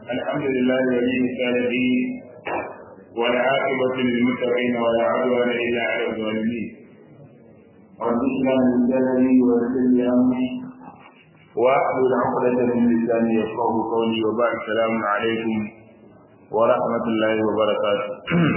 الحمد لله ولي الصالحين والعاقبة للمتقين ولا عدوان إلا على الظالمين رب اشرح لي صدري ويسر لي أمري واحلل عقدة من لساني يفقه قولي وبعد السلام عليكم ورحمة الله وبركاته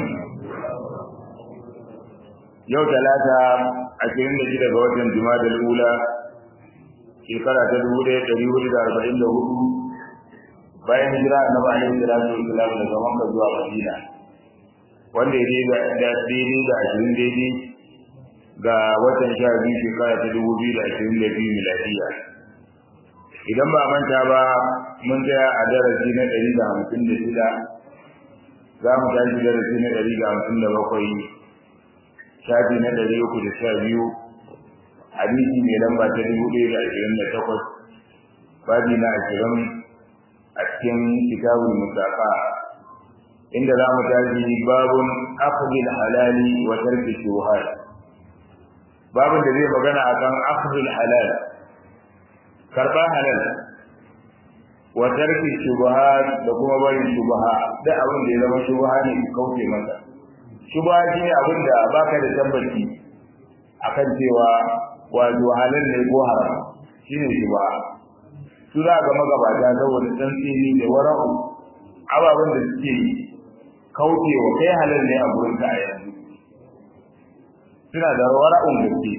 yau talata ashirin da shida ga watan jima'a ula shekara ta dubu ɗaya ɗari hudu da arba'in da hudu bayan hijira annabi alaihi salatu wasalam daga makka zuwa madina wanda ya daidai da daidai da ashirin daidai ga watan sha biyu shekara ta dubu biyu da ashirin da biyu miladiya idan ba manta ba mun tsaya a darasi na ɗari da hamsin da shida za mu tashi darasi na ɗari da hamsin da bakwai shafi na ɗari uku da sha biyu hadisi mai lamba ta dubu ɗaya da ashirin da takwas babi na ashirin a cikin kitabul musafa inda za mu tashi babun akhdhil halali wa tarki shubuhat babun da zai magana akan akhdhil halal karba halal wa tarki shubuhat da kuma barin shubuha da abin da ya zama shubuha ne kauce masa shubuha shine abin da baka da tabbaci akan cewa wato halal ne ko haram shine shubuha su za ga magabata saboda tsantsini da wara'u ababen da suke kaucewa kai halal ne a gurin ka a yanzu suna da wara'un gaske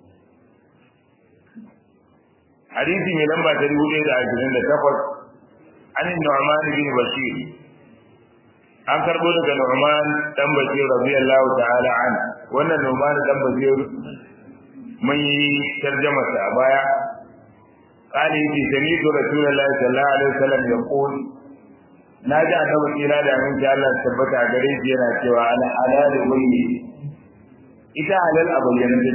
hadisi mai lamba ta dubu ɗaya da ashirin da takwas an yi nu'man bin bashir an karɓo daga nu'man dan bashir radiyallahu ta'ala an wannan nu'man dan bashir mun yi tarjama ta baya قال يجي سميت رسول الله صلى الله عليه وسلم يقول ناجي annabi kira da min ji Allah tabbata a gare shi yana cewa al halal wayyi ita halal a bayyana ce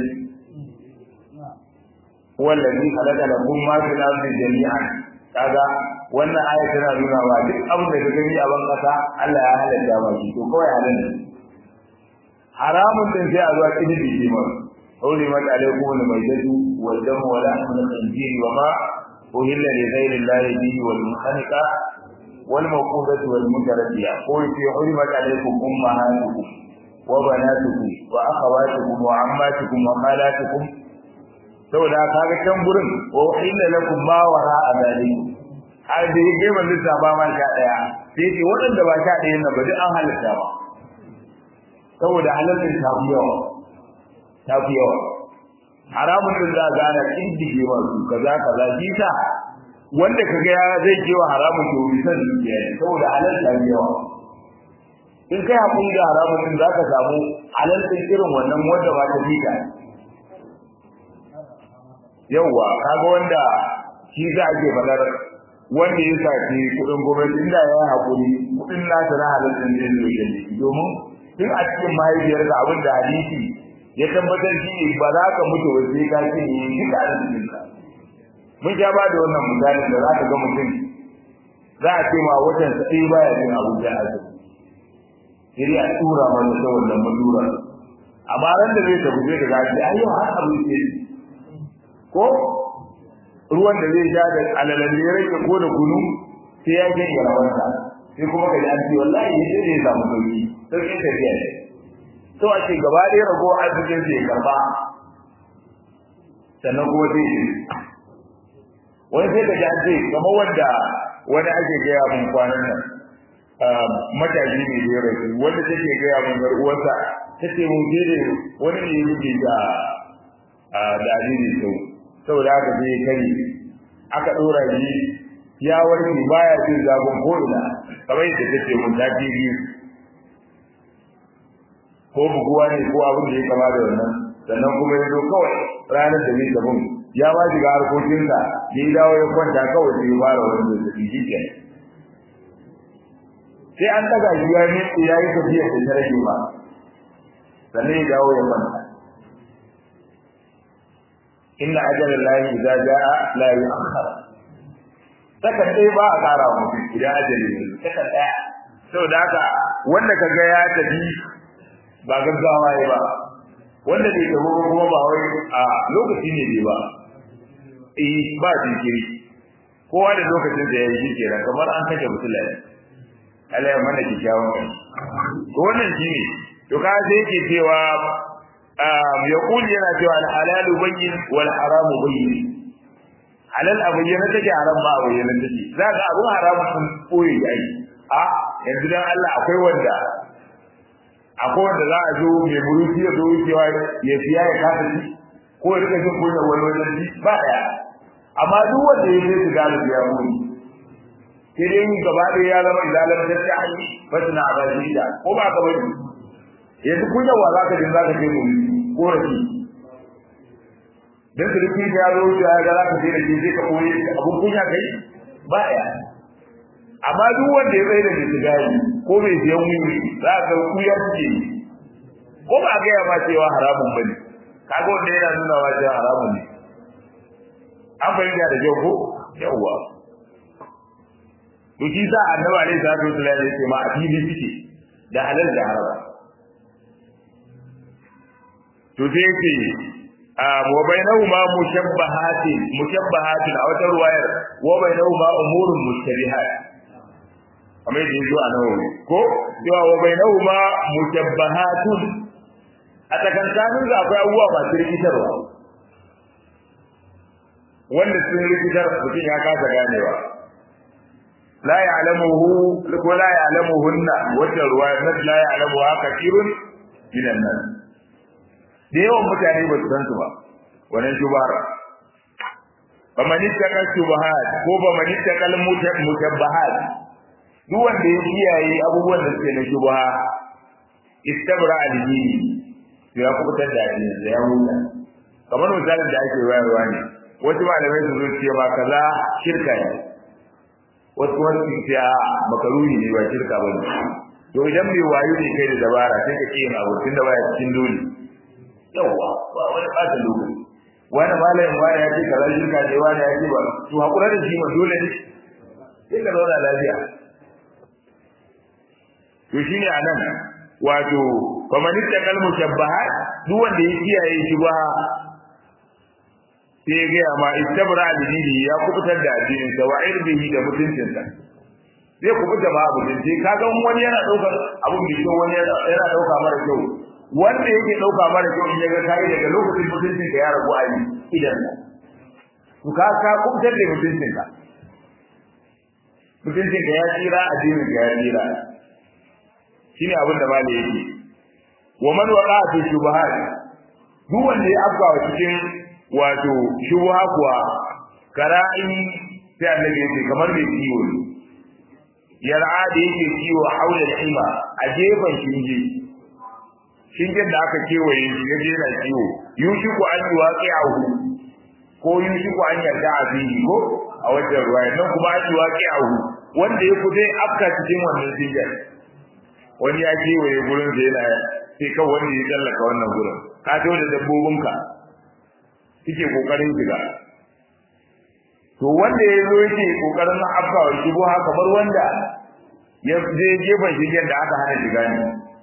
wallazi khalaqa lakum ma fil ardi jami'an kaga wannan aya tana nuna wa duk abin da ka gani a ban kasa Allah ya halatta ba shi to kawai halal ne haramun din sai a zuwa kidi shi ma حرمت عليكم الميتة والدم ولحم الخنزير وما أهل لغير الله به والمنخنقة والموقوذة والمتردية قل في حرمت عليكم أمهاتكم وبناتكم وأخواتكم وعماتكم وخالاتكم saboda kaga can gurin wa illa lakum ma wara azalikum har da yake ban lissafa ma sha daya sai ce waɗanda ba sha daya na ba duk an halatta ba saboda halalin ta fi yawa ta fi yawa haramun din za ga ana kindige masu kaza kaza jita wanda kaga ya zai kewa haramun to bisan dukiya ne saboda halal ta fi yawa in kai hakuri da haramun din zaka samu halal din irin wannan wanda ba ta fita yawa kaga wanda shi za a ke fadar wanda ya saci kudin gwamnati inda ya yi hakuri kudin nasa na halal din zai zo ya domin tun a cikin mahaifiyarsa abin da hadisi ya tabbatar shi ne ba za ka mutu ba sai ka ce ni duka arzikin ka mun ja ba da wannan misali da za ka ga mutum za a ce ma watan sa sai baya cin abuja azumi sai a tura mana ta wannan madura amma ran da zai tafi sai ka ga shi ayo har abu ce ko ruwan da zai sha da alalan da ya rage ko da kunu sai ya je ga rawansa sai kuma ka ji an ce wallahi sai zai samu sauki sauki tafiya ne to a ce gaba ɗaya rago arzikin sai karba sannan kuma sai shi wani sai ka ji an ce kamar wanda wani ake gaya mun kwanan nan matashi ne da ya rasu wanda take gaya mun gar uwarsa ta ce mun je da wani ne yake da da alini sau saboda haka sai ya kare aka ɗora shi ya warke baya jin zafin ko ina kamar yadda ta ce mun ta biyu ko buguwa ne ko abin da ya kama da wannan sannan kuma ya zo kawai ranar da zai tafi ya ba shiga harkokinsa ya yi dawo ya kwanta kawai sai ya fara wani zazzabi shi ke sai an daga shi ya ne ya yi tafiya da ta rage ba sannan ya dawo ya kwanta inna ajalan lahi idza jaa la yu'akhkhar saka dai ba a kara wa mutum idan ajali ne saka daya saboda haka wanda kaga ya tafi ba gaggawa ya ba wanda bai tafi kuma ba wai a lokaci ne bai ba eh ba jinkiri kowa da lokacin da ya yi kenan kamar an kashe musulai Allah ya mana kikkiawan kai to wannan shine to ka sai yake cewa ya kuli yana cewa al halalu bayyin wal haramu bayyin halal abu yana take haram ba abu yana take zaka abu haramu sun koyi ai a yanzu dan Allah akwai wanda akwai wanda za a zo mai buruci ya zo wucewa ya fiya ya kasa shi ko ya rika jin kunya wani wajen shi ba daya amma duk wanda ya sai su gane ya muni sai dai gaba ɗaya ya zama izalar da ta hanyar fasina a bashi da ko ba ka bari yanzu kunya wa za ka jin za ka je mu ko rafi dan sulki da ya zo ya ga za ka je da shi sai ka koyi abun kunya kai ba ya amma duk wanda ya tsaye da sigari ko bai siyan wiwi za ka kuya ce ko ba ga ya ma cewa haramun bane kaga wanda yana nuna wa cewa haramun ne an fahimta da kyau ko yawwa to shi sa annabi alaihi salatu wasallam ya ce ma a fili suke da halal da haram to sai yake wa bainahuma mushabbahatin mushabbahatin a wata ruwayar wa bainahuma umurun mushtabihat kamar yadda yazo a nawawi ko cewa wa bainahuma mushabbahatun a tsakankanin da akwai abubuwa masu rikitarwa wanda sun rikitar mutum ya kasa ganewa la ya'lamuhu ko la ya'lamuhunna wata ruwaya la ya'lamuha kathirun minan nas da yawan mutane ba su san su ba wannan shubar ba man ittaka shubahat ko ba man ittaka mutabbahat duk wanda ya kiyaye abubuwan da suke na shubha istabra al-dini to ya kubutar da addini da ya huta kamar misalin da ake wayarwa ne wasu malamai su zo ce ba kaza shirka ne wasu kuma su ce a makaruni ne ba shirka ba ne to idan mai wayo ne kai da dabara sai ka ce yin abu tun da baya cikin dole yawwa ba wani ɓata lokaci wani malamin wani ya ce kaza shirka ne wani ya ce ba to hakura da shi ma dole ne sai ka zauna lafiya to shine anan wato faman ittaqal mushabbahat duk wanda ya kiyaye shi ba sai ga ma istabra al-dini ya kubutar da addinin sa wa irbihi da mutuncin sa zai kubuta ma abu din sai kaga wani yana daukar abun da kyau wani yana dauka mara kyau wanda yake dauka mara kyau in ga kai daga lokacin mutuncin ka ya rabu a yi idan to ka ka kubutar da mutuncin ka mutuncin ka ya tsira addinin ka ya tsira shine abin da malai yake wa man waqa fi shubuhat duk wanda ya afka wa cikin wato shubha kuwa kara'i sai annabi yake kamar mai kiwo ne yar'a da yake kiwo haula hima a gefen shinge shingen da aka kewaye shi ya je yana kiwo yushiku an yi waqi'ahu ko yushiku an yarda a bihi ko a wajen ruwaya nan kuma an yi waqi'ahu wanda ya kude afka cikin wannan shingen wani ya kewaye gurin da yana sai kawai wanda ya tsallaka wannan gurin ka to da dabbobinka suke kokarin shiga to wanda ya zo yake kokarin afka wa shigo haka kamar wanda ya je gefen shigen da aka hana shiga ne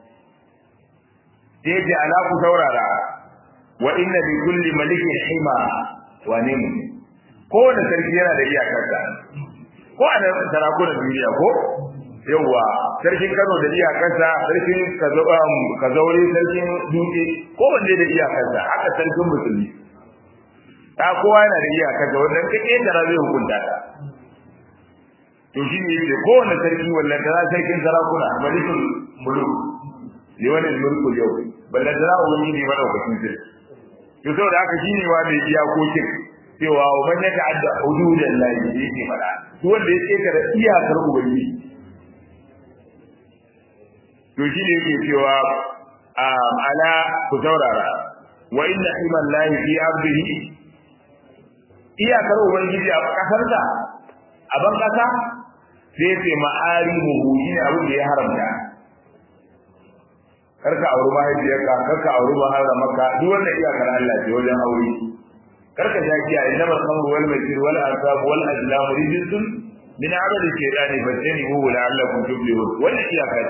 sai ce ala ku saurara wa inna bi kulli malikin hima wa ne mu kowane sarki yana da iyakarsa ko a nan sarakunan duniya ko yawwa sarkin Kano da iyakarsa sarkin Kazaure sarkin Dutse ko wanda da iyakarsa haka sarkin musulmi ta kowa yana da iyakarsa wannan kake da zai hukunta ta to shi ne yake kowane sarki wallan da sarkin sarakuna malikul muluk ne wannan mulku yau ballan da wani ne madaukakin sarki to saboda haka shi ne wa mai iyakokin cewa wa man yata'adda hududallahi yake fada duk wanda ya kekara iyakar ubangiji to shi ne yake cewa ala ku saurara wa inna himan lahi fi abdihi iyakar ubangiji a kasarsa a ban kasa sai ce ma'ari muhu shi ne abin da ya haramta karka auri mahaifiyarka karka auri maharamarka duk wannan iyakar Allah ce wajen aure karka sha kiya inna mal khamru wal maisir wal ansab wal azlam rijsun min amali shaytani fajtanibuhu la'allakum tuflihun wannan iyakar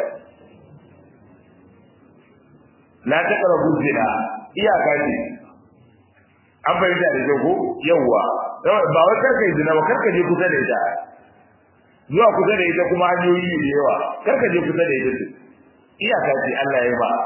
la taqrabu zina iyaka ce an bayyana da jago yawa ba wai karka yi zina ba karka je kusa da ita zuwa kusa da ita kuma hanyoyi da yawa karka je kusa da ita ce iyaka ce Allah ya ba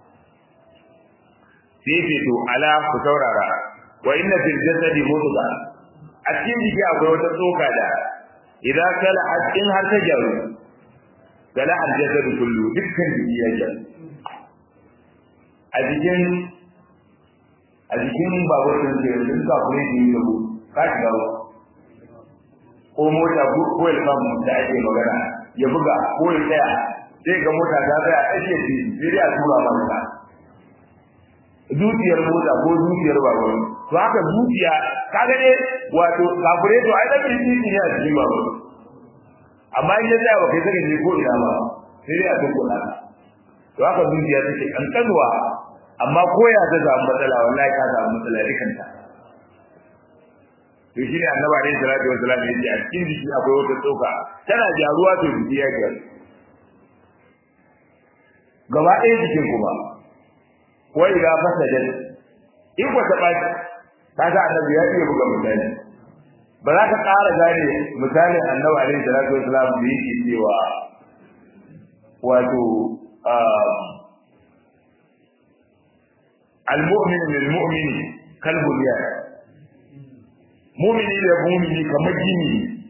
sai ce to ala ku saurara wa inna fil jasadi mudghah a cikin jiki akwai wata tsoka da idan kala in har ta jaru kala al jasadu kullu dukkan jiki ya jaru a jikin a jikin babur din da yanzu ka kure shi da ku ka shiga ko mota ko ilfam da ake magana ya buga ko ya tsaya sai ga mota ta tsaya a ake fi sai dai a tura maka zuciyar mota ko zuciyar babur to haka zuciya kaga ne wato kafure to ai da kirki ne a cikin babur amma in ya tsaya ba kai saka je ko ina ba sai dai a tukuna to haka zuciya take kankanwa amma ko ya ta samu matsala wallahi ka samu matsala dukanta to shi ne annabi alaihi salatu wasallam ya ce a cikin jiki akwai wata tsoka tana jaruwa to jiki ya gyaru gaba ɗaya jikin kuma wai ga fasadan in ba ta ɓaci kaga annabi ya iya buga misali ba za ka ƙara gane misalin annabi alaihi salatu wasallam da yake cewa wato المؤمن للمؤمن كالبنيان مؤمن da mu'mini kamar gini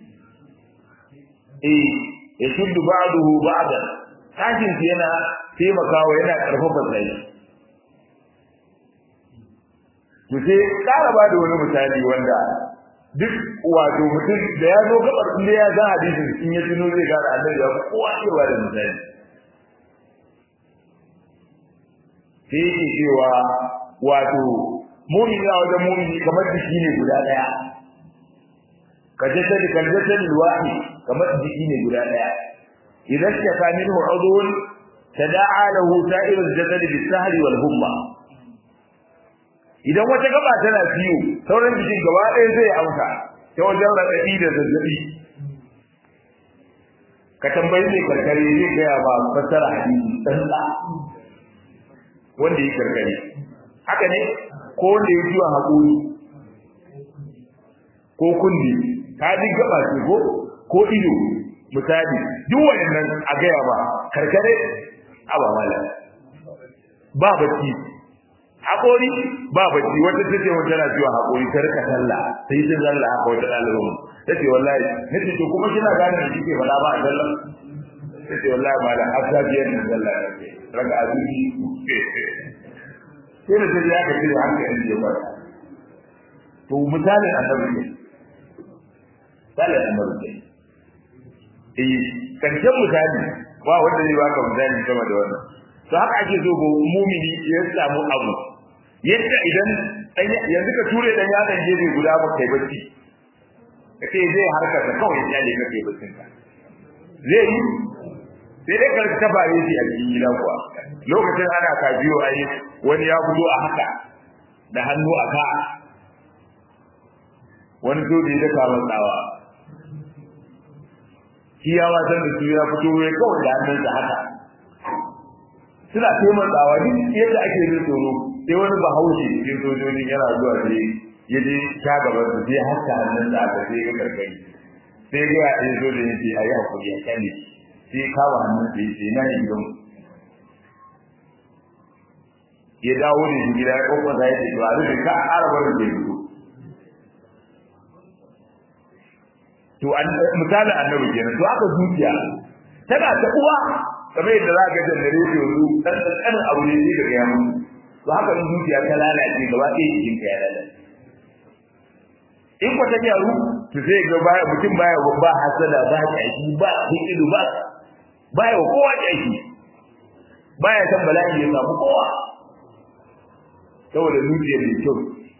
eh ya shuddu ba'dahu ba'dan sashin yana taimakawa yana karfafa sai to sai kara ba da wani misali wanda duk wato mutum da ya zo gabar inda ya ga hadisin in ya tuno zai gara annabi ya kowa cewa da misali sai yake cewa wato mumini a wajen mumini kamar jiki ne guda daya ka jata da kan jata wahi kamar jiki ne guda daya idan ka ka min udun tada'a lahu sa'ir al-jasad bis-sahri wal-humma idan wata gaba tana ciwo sauran jikin gaba ɗaya zai amsa ta wajen raɗaɗi da zazzabi ka tambayi mai karkare zai gaya ba fassara hadisi tsantsa wanda ya karkare haka ne ko wanda ya ciwon haƙuri ko kundi ka ji gaba ce ko ko ido misali duk wayannan a gaya ba karkare aba mala ba bacci haƙori ba bacci wata ta ce wata na ciwon haƙori ta rika sallah sai ta zalla haka wata ɗalibin ta ce wallahi na ce to kuma kina gane da kike faɗa ba a sallah ta ce wallahi ma da hafsa biyar da sallah raka azumi sai da sai ya ka cire hankali ya fara to misalin annabi ne misalin annabi ne eh karshen misali ba wanda zai baka misali sama da wannan to haka ake so go mumini ya samu abu yadda idan yanzu ka ture dan yaron gefe guda ba kai bacci kace zai harka ta kawai ya ne kake baccin ka zai yi sai dai ka taba yi a cikin gida kuwa lokacin ana kajiyo ai wani ya fito a haka da hannu a ka wani soji da kamar tsawa shi ya wasan da su ya fito ya kawai da hannunsa haka suna taimakawa duk yadda ake yin tsoro sai wani bahaushe cikin sojojin yana zuwa sai ya je ta gaban su sai haka hannunsa aka sai ya karkari sai ga ya ɗaya zo da ya ce a yi hakuri ya kyale sai kawo hannunsa ya ce na yi gidanmu ya dawo da shi gida ya kokwasa ya ce ba zai ka ƙara barin da fito to misalin annabi kenan to aka zuciya tana ta uwa kamar yadda za ka jannare ta yanzu dan kankanin abu ne sai daga yamu to haka in zuciya ta lalace gaba ɗaya jikin ka ya lalace in ko ta gyaru to sai ga baya mutum baya ba hasada ba ƙyashi ba hikidu ba baya wa kowa ƙyashi baya san bala'i ya samu kowa saboda zuciyar mai kyau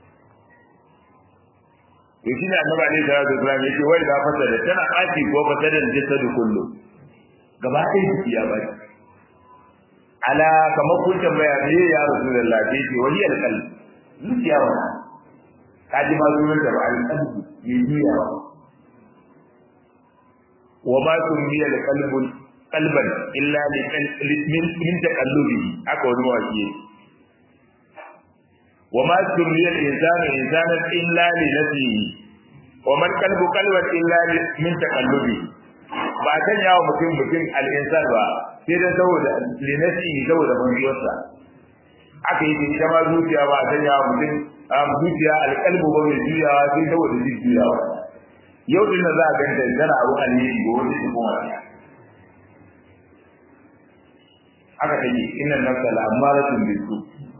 to shi ne annabi alaihi salatu wasallam yake wai da fasada tana ɓaci ko fasadan jasadu kullu gaba ɗaya jiki ya bari ala kamar kun tambaya me ya rasulullah sai ce wani alqalb zuciya wa kaji ma zuwan da alqalb mai juya wa ma tummi alqalb qalban illa min min taqallubi haka wani waki wa ma tummi al-insanu insanan illa li nafsihi wa man qalbu qalban illa min taqallubi ba san yawo mutum mutum al-insan ba sai dan saboda linasi saboda banzuwarsa aka yi ita ma zuciya ba san yawo mutum a zuciya al-qalbu ba mai juyawa sai saboda juyawa yau din da za a ganta tana abu alheri go wani su kuma aka take inna nafsa la'amaratun bisu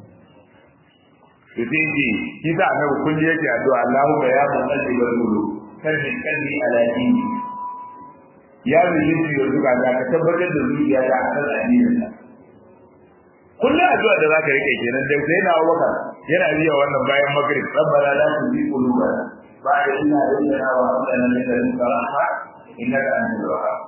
to sai ce shi da annabi kun yake addu'a Allahumma ya musalli wa zulu kalli kalli ala dini ya yi yin da zuka da ka tabbatar da zuciya da akan addinin sa kullum addu'a da zaka rike kenan da sai na Abubakar yana biya wannan bayan magrib rabbana la tuzigh qulubana ba'da idh hadaytana wa hab lana min ladunka rahma innaka antal wahhab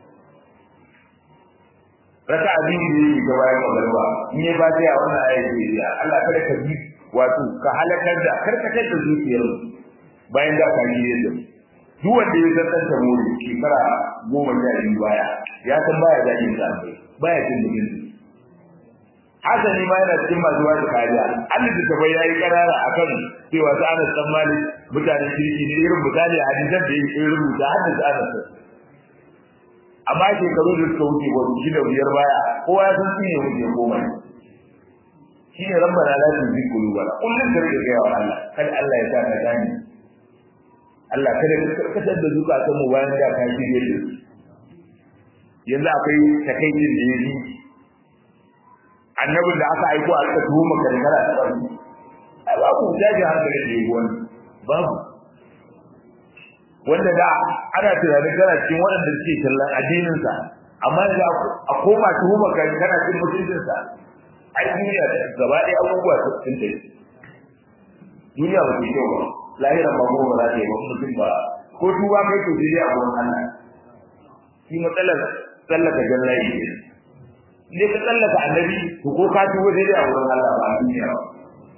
raka abin da yake ga bayan magarba in ya ba ta wannan ayati ya Allah kada ka bi wato ka halakar da karkatar da zuciyar bayan da ka yi yadda duk wanda ya zartar da mu shekara goma sha biyu baya ya san baya jajin sa baya jin dubin hasani ma yana cikin masu wata kariya Allah da ta yayi karara akan cewa sa Anas dan Malik mutanen kirki ne irin misali hadisan da yake rubuta hadisi Anas amma shekaru da suka wuce ko shi da biyar baya kowa ya san shine wuce goma shine rabbana la tuzigh qulubana kullun da rike ga Allah kada Allah ya sa ka gane Allah kada ka karkatar da zukatan mu bayan da ka shirye da su yanzu akwai takaicin da yayi annabin da aka aiko a aka tuhuma ka da kara da wani ai babu jaji hankali da yayi wani babu wanda da ana tunanin kana cikin waɗanda suke kallon addinin sa amma da a koma tuhuma ka kana cikin mutuncin sa ai duniya da gaba ɗaya abubuwa sun tafi duniya ba ta kyau ba lahira ba ko ba za ta yi ba mutum ba ko tuba kai to sai a gurin Allah shi matsalar tsallaka jallayi ne ne ka tsallaka annabi to ko ka tuba sai a gurin Allah ba a duniya ba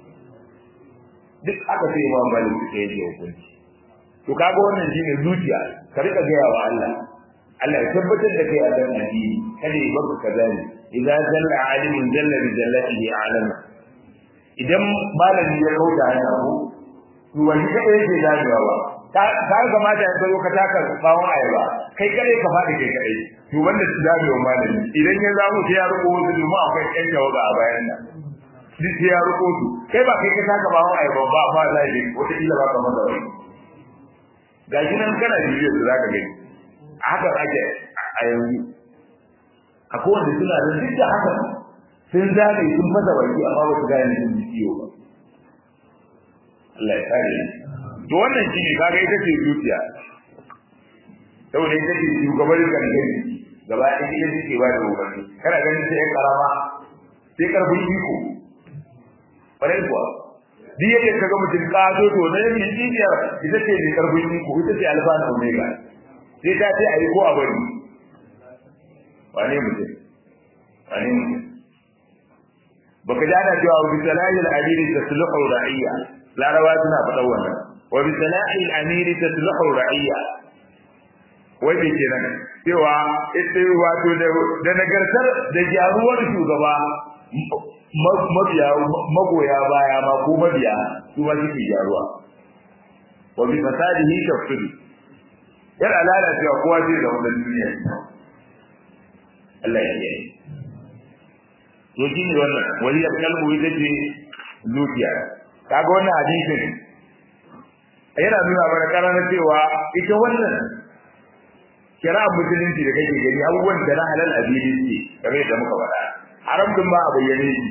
duk aka sai imam malik sai ya hukunci to kaga wannan shine zuciya ka rika gaya wa Allah Allah ya tabbatar da kai a kan addini kada ya baka kazali idza zalla alimun zalla bi zallatihi alama idan malami ya kauta hanya ko to wani kada yake dajewa ba ka kamata ya zo ka taka bawon ayaba kai kare ka faɗi kai kare to wanda su dajewa malami idan ya zamu sai ya rubo wasu domin akwai ƴan tawaga a bayan nan duk sai ya rubo su kai ba kai ka taka bawon ayaba ba ba za yi wata illa ba ka maza wani gashi nan kana bibiyar su zaka gani a haka ake a yanzu akwai wanda suna da duk da haka sun zane sun fasa baki amma ba su gane sun ji ciwo ba Allah ya kare ni to wannan shi ne kaga ita ce zuciya saboda ita ce shugabar gangan gaba ɗaya ita ce ba da umarni kana ganin sai karama sai karfin iko ƙwarai kuwa duk yadda kaga mutum ƙato to na yin jijiyar ita ce mai karfin iko ita ce alfa na omega sai ta ce a yi ko a bari wane mutum wane mutum baka ji ana cewa bi salahil amiri tasluhu ra'iyya larabawa suna faɗa wannan wa bi salahil amiri tasluhu ra'iyya wai bai kenan cewa ita wato da nagartar da gyaruwar shugaba mabiya magoya baya ma ko mabiya su ma suke gyaruwa wa bi fasadihi tafsiri yar alala cewa kowa zai da wannan duniya Allah ya yi to shi ne wannan waliyar kalbu ita ce zuciya kaga wannan hadisin yana nuna mana karana cewa ita wannan kira musulunci da kake gani abubuwan da na halal abili ce game da muka faɗa haram din ba a bayyane shi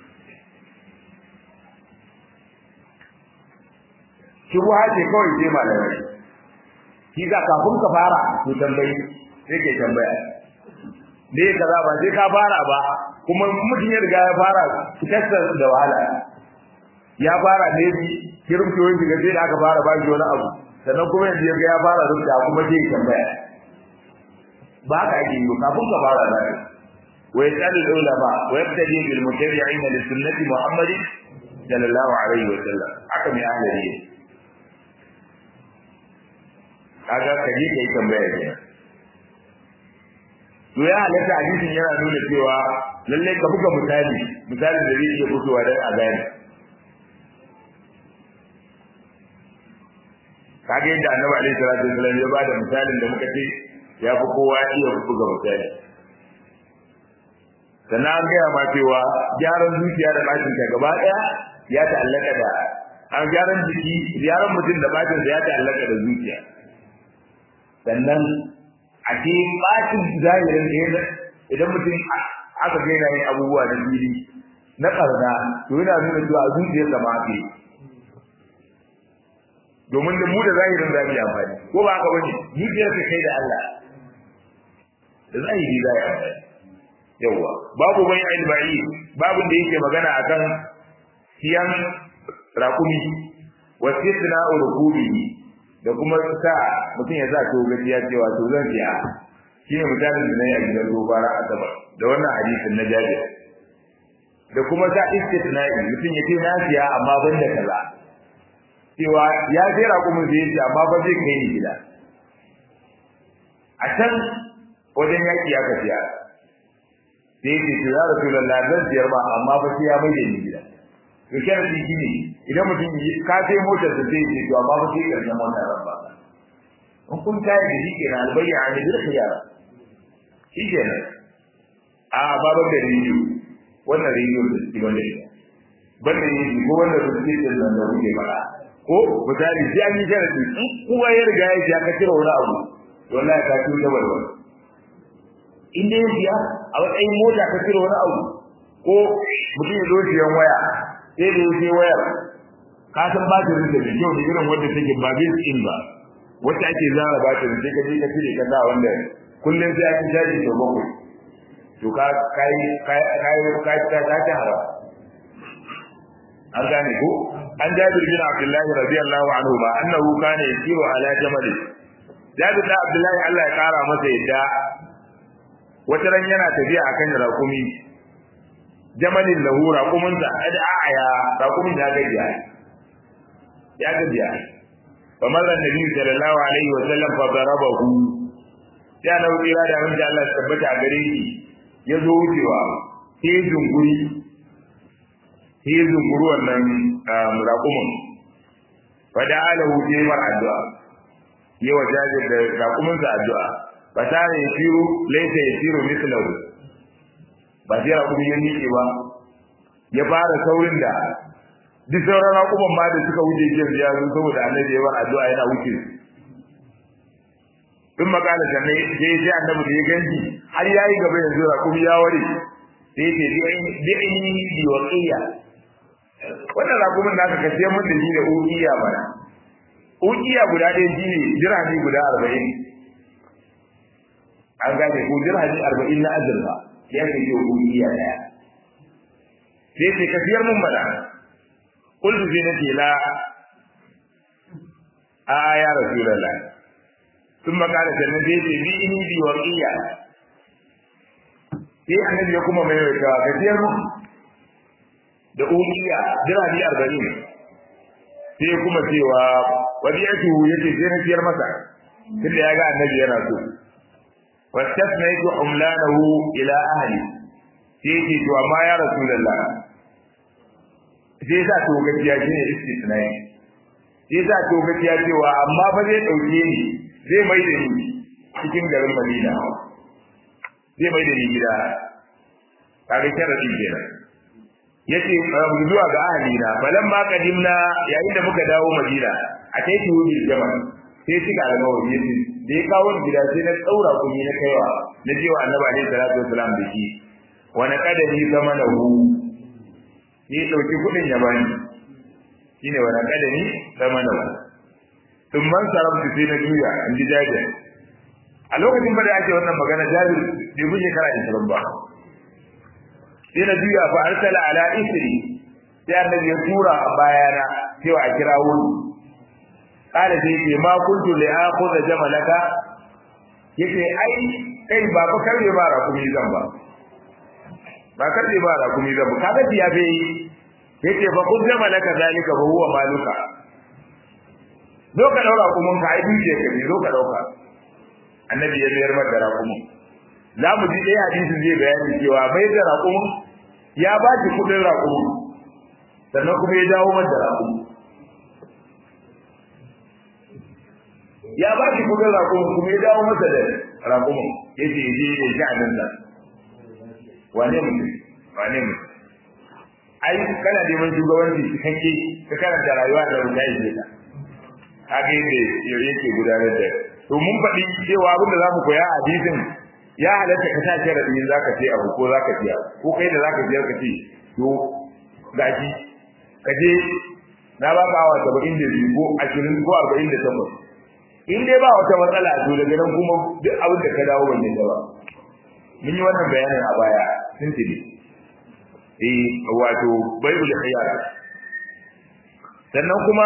shubha ce kawai sai malamai shi ka kafin ka fara to tambayi sai ke tambaya ne kaza ba sai ka fara ba kuma mutum ya riga ya fara fitarsa da wahala ya fara ne bi kirmto yin shiga sai da aka fara ba shi wani abu sannan kuma yanzu ya ga ya fara rubuta kuma sai tambaya ba ka ake yi kafin ka fara da shi wa yasalu ulama wa yabtadi bil mutabi'ina li sunnati muhammad sallallahu alaihi wa sallam haka mai ahlari kaga kaje kai tambaya kenan to ya halatta hadisin yana nuna cewa lalle ka buga misali misali da zai iya fitowa dan a gane kaga yadda annabi alaihi salatu wasallam ya bada misalin da muka ce ya fi kowa iya buga misali sannan an gaya ma cewa gyaran zuciya da bacin ta gaba daya ya ta'allaka da an gyaran jiki gyaran mutum da bacin ya ta'allaka da zuciya sannan a ce bacin zahirin da idan mutum aka ga yana yin abubuwa da fili na karna to yana nuna cewa zuciyar da ma ke domin da mu da zahirin za mu yi amfani ko ba haka bane zuciyar ka kai da Allah da zahiri za yi amfani yawa babu bai albai babu da yake magana akan siyan rakumi wa sitna urkubi da kuma sa mutum ya sa to gaskiya cewa to zan siya shine misalin da nayi a gidan gobara a sama da wannan hadisin na Jabir da kuma sa istitna'i mutum ya ce na siya amma ban da kaza cewa ya sai rakumin zai ce amma ba zai kai ni gida a can wajen yaki aka siya sai ce to ya rasu da zan siyar ba amma ba sai ya mai da ni gida to kyan shi ne idan mutum ka sai motar da zai ce to amma ba sai karshen motar ran ba in kun kai da shi kenan albayya an yi dirka yara shi kenan a babar da rijiyo wannan rijiyo da shi wanda shi banda yi ko wanda su ce da nan da kuke fara ko misali sai an yi sharadi in kowa ya riga ya ji aka cire wani abu wallahi ka ci da walwala in dai biya a matsayin mota ka cire wani abu ko mutum ya zo siyan waya sai da yake wayar ka san ba ta rinda da kyau da irin wanda take ba bin in ba wacce ake zara ba ta sai ka je ka cire ka sa wanda kullum sai an jaji da bakwai to ka kai kai kai kai ta ta hara an gane ko an jabir bin abdullah radiyallahu anhu ma annahu kana yasiru ala jamal jabir da abdullah Allah ya kara masa yadda wata ran yana tafiya akan rakumi jamalin lahu raqumin da ad'a raqumin ya gajiya ya gajiya fa marra nabi sallallahu alaihi wa sallam fa darabahu ya na wira da wanda Allah ya tabbata a gare shi ya zo wucewa sai zunguri sai zunguru wannan raqumin fa da alahu sai mar addu'a yawa jajir da raqumin sa addu'a fa ta ne shiru laysa yasiru mithlahu ba sai raƙumi ya miƙe ba ya fara saurin da duk sauran raƙuman ma da suka wuce jiya ya zo saboda annabi ya bar addu'a yana wuce in makala sannan sai sai annabi da ya ganji har yayi gaba yanzu raƙumi ya ware sai ya ce bi aini bi waqiya wannan raƙumin naka ka sai mun da shi da uqiya bana uqiya guda ɗaya shi ne dirhami guda arba'in an gane ko dirhami arba'in na azurfa ya ke yi ubiya daya sai ce kafiyar mun mana kullu sai nake la a ya rasulullah sun makara sannan sai ce bi ini bi waqiya sai annabi ya kuma mai wata kafiyar mun da ubiya dirhami arba'in sai kuma cewa wadiyatu yace sai na ciyar masa tunda ya ga annabi yana so واستثنيت حملانه الى اهلي sai ce to amma ya rasulullah sai sa to gaskiya shine istisnai sai sa to gaskiya cewa amma fa zai dauke ni zai mai da ni cikin garin Madina zai mai da ni gida kaga sharadi kenan yace zuwa ga ahli na balan ma kadimna yayin da muka dawo Madina a kai tuwi jama'a sai cika alƙawari yace da ya kawo gida sai na tsaura kuɗi na kaiwa na jewa annabi alaihi salatu wasalam da shi wa na kadari zama na hu ni dauki kuɗin ya bani shine wa na kadari zama na hu tun man sarabtu sai na juya in ji jabir a lokacin ba da ake wannan magana jabir bai guje kara ishirin ba sai na juya fa arsala ala isri sai annabi ya tura a bayana cewa a kira wuri kala sai ce ma kuntu li akhudha jamalaka yace ai kai ba fa karbe ba rakumi zan ba ba karbe ba rakumi zan ba kaga tiya be yace fa kun jamalaka zalika fa huwa maluka zo ka daura kumun ka ai duje ka zo ka dauka annabi ya mayar mata rakumun za mu ji dai hadisin zai bayani cewa bai da rakumun ya ba ki kudin rakumun sannan kuma ya dawo mata rakumun ya ba shi kudin raƙumin kuma ya dawo masa da raƙumin ya ce je ya ji abin sa wane mutum wane mutum ai kana neman shugabanci cikakke ka karanta rayuwa da rubuta ya ta haka yadda yake gudanar da to mun faɗi cewa abin da za mu koya a hadisin ya halatta ka sa sharaɗi za ka ce abu ko za ka biya ko kai da za ka biyar ka ce to gashi ka je na ba ka awa saba'in da biyu ko ashirin ko arba'in da takwas in dai ba wata matsala to daga nan kuma duk abin da ka dawo ban yadda ba mun yi wannan bayanin a baya sun tuni eh wato baibul khiyar sannan kuma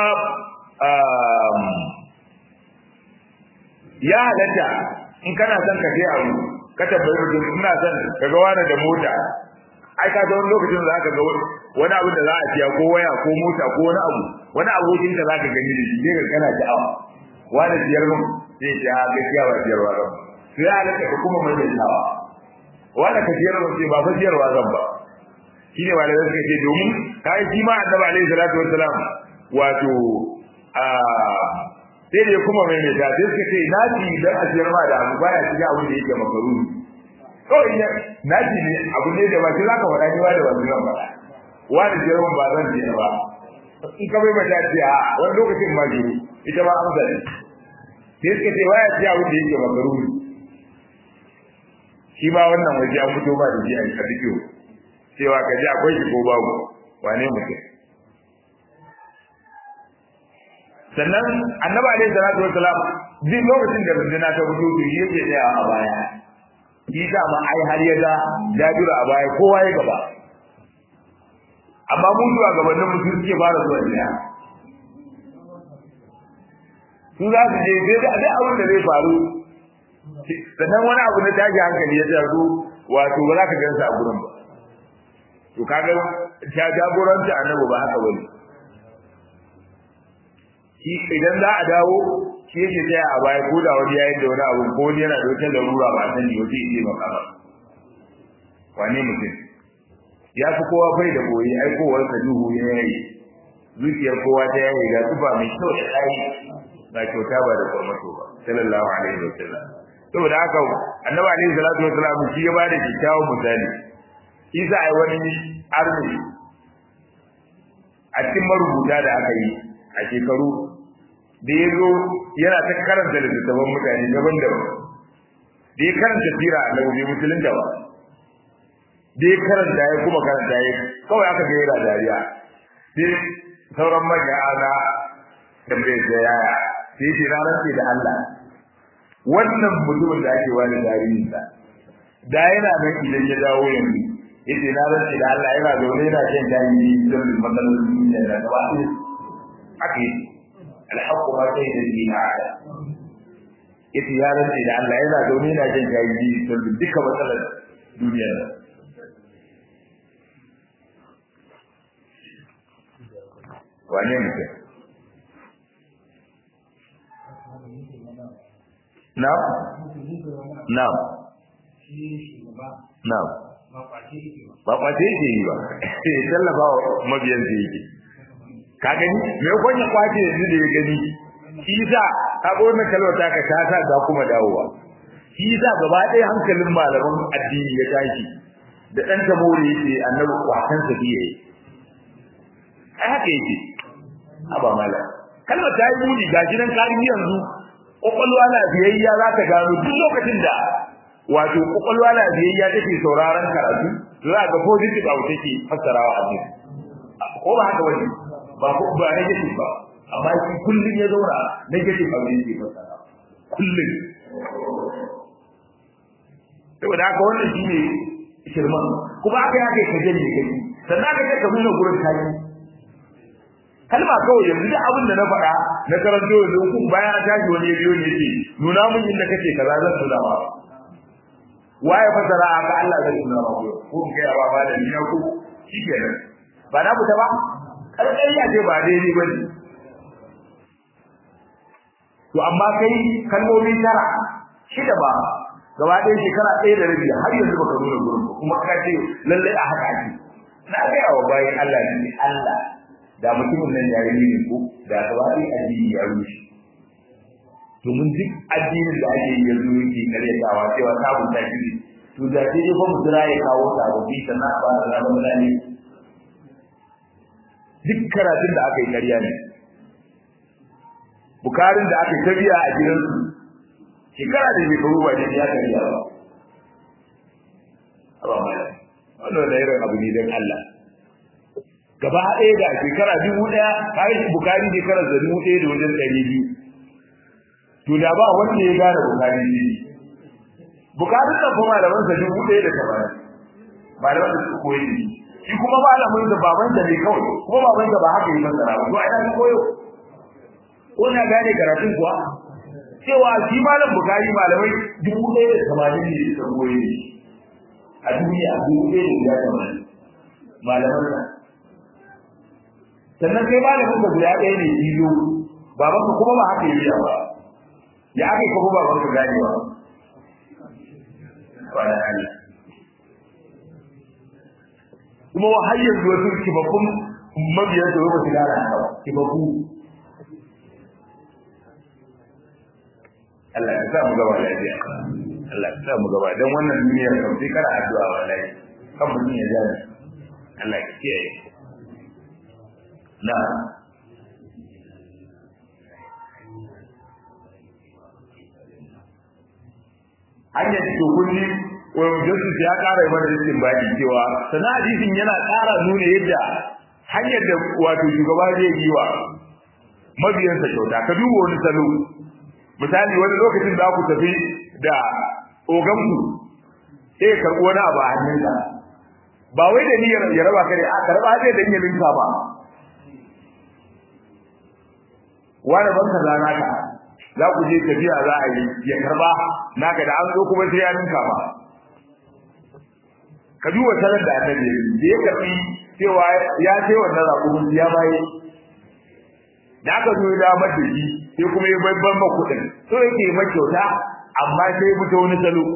ya halatta in kana son ka je abu ka tambayi mutum ina son ka ga wani da mota ai ka ga wani lokacin da zaka ga wani abu da za a siya ko waya ko mota ko wani abu wani abokin ka zaka gani da shi ka kana sha'awa wani siyar mun sai ce a gaskiya ba siyarwa zan to ya halatta ka kuma mai dawa wani ka siyar mun sai ba fa siyarwa zan ba shine malamai suka ce domin kai shi ma annabi alaihi salatu wassalam wato a sai da kuma mai mai ta sai suka ce naji dan a siyar ma da abu baya shiga abin da yake makaru kawai ya naji ne abu ne da ba shi zaka faɗa ni ba da wani zan faɗa wani siyar mun ba zan siyar ba in ka bai mata ce a wani lokacin ma ji ita ma amsa ne sai suka ce baya shiga abin da yake makaru shi ma wannan waje an fito ba da shi a cikin cewa ka ji akwai shi ko babu wane mutum sannan annabi alaihi salatu wassalam duk lokacin da runduna ta fito to shi yake tsaya a baya shi sa ma ai har ya ga jabiru a baya kowa ya gaba amma mun zuwa gabanin mutum suke fara zuwa daya su za su je sai da abin da zai faru sannan wani abu na tashi hankali ya taso wato ba za ka gansa a gurin ba to kaga ta jagoranci annabi ba haka bane shi idan za a dawo shi yake tsaya a baya ko da wani yayin da wani abu ko wani yana da wata larura ba san ni wata yake maka ba wane mutum ya fi kowa bai da boye ai kowar ka duhu ya yayi zuciyar kowa ta yayi ga tuba mai kyau da tsayi ba kyauta ba da kwamato ba sallallahu alaihi wa sallam saboda haka annabi alaihi salatu wa sallam shi ya bada kyakkyawan misali isa ai wani arziki a cikin marubuta da aka yi a shekaru da ya zo yana ta karanta littattafan mutane daban-daban da ya karanta sira a lauje musulun da ba da ya karanta ya kuma karanta ya kawai aka ga yana dariya sai sauran manya ana da mai da yaya sai ce na rantse da Allah wannan mutumin da ake wani tarihinsa da yana nan idan ya dawo yanzu yace na rantse da Allah yana zaune yana shan tarihi don matsalolin da gaba ɗaya haka yi alhaƙu ma sai da dina ala yace ya rantse da Allah yana zaune yana jin jayi don duka matsalar duniyar nan wane mutum na na na ba kwace yake yi ba tallafa wa mabiyan da yake ka gani me kon ya kwace yanzu da ya gani shi sa ka ga wannan kalmar ta ka ta sa ga kuma dawowa shi sa gaba ɗaya hankalin malaman addini ya tashi da dan tamori yace annabi kwatan sa biye ai haka yake aba mala kalmar ta yi muni gashi nan kari yanzu kokolwa na biyayya za ta gano duk lokacin da wato kokolwa na biyayya take sauraron karatu za ga positive abu take fassarawa a ko ba haka wani ba ko ba negative ba amma shi kullun ya zauna negative abu yake fassara kullun saboda haka wannan shine shirman kuma aka yake ka janye kai sannan ka ce ka nuna gurin kai kalma kawai yanzu duk abin da na faɗa na karanto yanzu ku bayan tashi wani ya biyo ne yake nuna mun inda kake kaza zan tuna ba waye fasara aka Allah zai nuna ba ko ko kai ba ba da ni ku shikenan ba na fita ba karkariya ce ba daidai ba ne to amma kai kalmomi tara shida ba gaba ɗaya shekara ɗaya da rabi har yanzu baka nuna gurin ba kuma ka ce lalle a haka ake na gaya wa bayan Allah ne Allah da mutumin nan ya yi ne ko da gaba ɗaya addini ya rushe domin duk addinin da ake yi yanzu yake karyatawa cewa sabon ta shi to da sai dai fa mutura ya kawo sababbi sannan a fara zama mutane duk karatun da aka yi karya ne bukarin da aka yi tabiya a gidansu shekara da shekaru ba ne ya karya ba ba mai wannan da irin abu ne don Allah gaba ɗaya da shekara dubu ɗaya kayan bukari shekara da dubu ɗaya da wajen ɗari biyu to da ba wanda ya gane bukari ne bukarin nan kuma malaman sa dubu ɗaya da tamanin malaman da suka koyi ne shi kuma malamin da baban da ne kawai kuma baban da ba haka yi masara ba to a ina koyo ko na gane karatun kuwa cewa shi malam bukari malamai dubu ɗaya da tamanin ne suka koyi ne a duniya dubu ɗaya da guda tamanin malaman sa sannan kai malamin ka guda ɗaya ne biyu babanka kuma ba haka yi ba ya aka kuma babanka gane ba wala Allah kuma wa har yanzu wasu kibabbun mabiyan da ba su gara haka ba kibabbu Allah ya sa mu gaba lafiya Allah ya sa mu gaba dan wannan duniya kan sai kara addu'a wallahi kan mutum ya jani Allah ya kiyaye na hanyar to kulli wani Jesus ya ƙara yi mana rikin baki cewa sana hadisin yana ƙara nuna yadda hanyar da wato shugaba zai yi wa mabiyansa kyauta ka duba wani salo misali wani lokacin da ku tafi da oganku sai ya karɓi wani abu a hannunka ba wai da niyyar ya raba ka ne a karɓa zai da niyyar ninka ba wani ban ka zana ka za ku je tafiya za a yi ya karba naka da an zo kuma sai ya ninka ba ka duba sanar da annabi da ya karbi cewa ya ce wannan raƙumin ya baye da aka zo ya damar da shi sai kuma ya babban ma kuɗin so yake ma kyauta amma sai ya fito wani salo